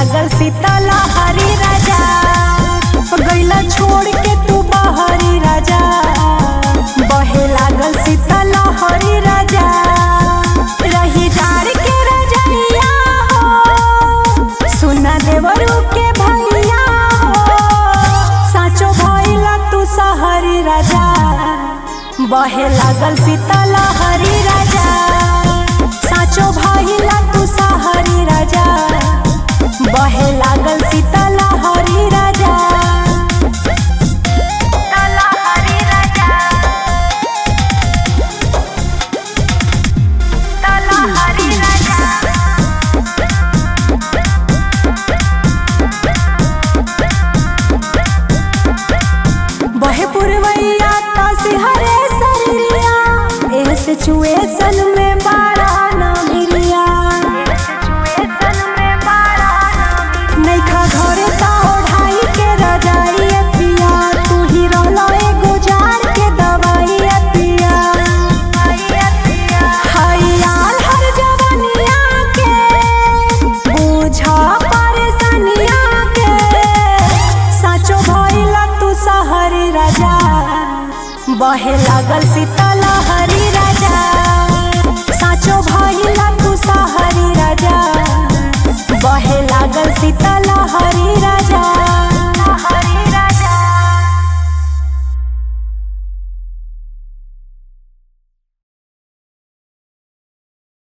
लागल सीतला हरी राजा गैला छोड़ के तू बहरी राजा बहे लागल सीतला हरी राजा रही डार के रजनिया हो सुना देवरू के भैया हो साचो भइला तू सहरी राजा बहे लागल सीतला हरी राजा साचो भइला तू सहरी राजा बहे लागल सीतला हरी राजा सीतला हरी राजा सीतला हरी राजा बहे पुरवैया तासी हरे सरिया एह सिचुएशन में बाड़ा ना मिलिया नैखा घरे ता ओढ़ाई के रजाई ए पिया तू ही रहला एगो जार के दवाई ए पिया हयाल हर जवनिया के बुझा परेशानिया के साचो भइला तू सहरी राजा बहे लागल सीतला हरी राजा साचो भइला तू सहरी राजा बहे लागल सीतला हरी राजा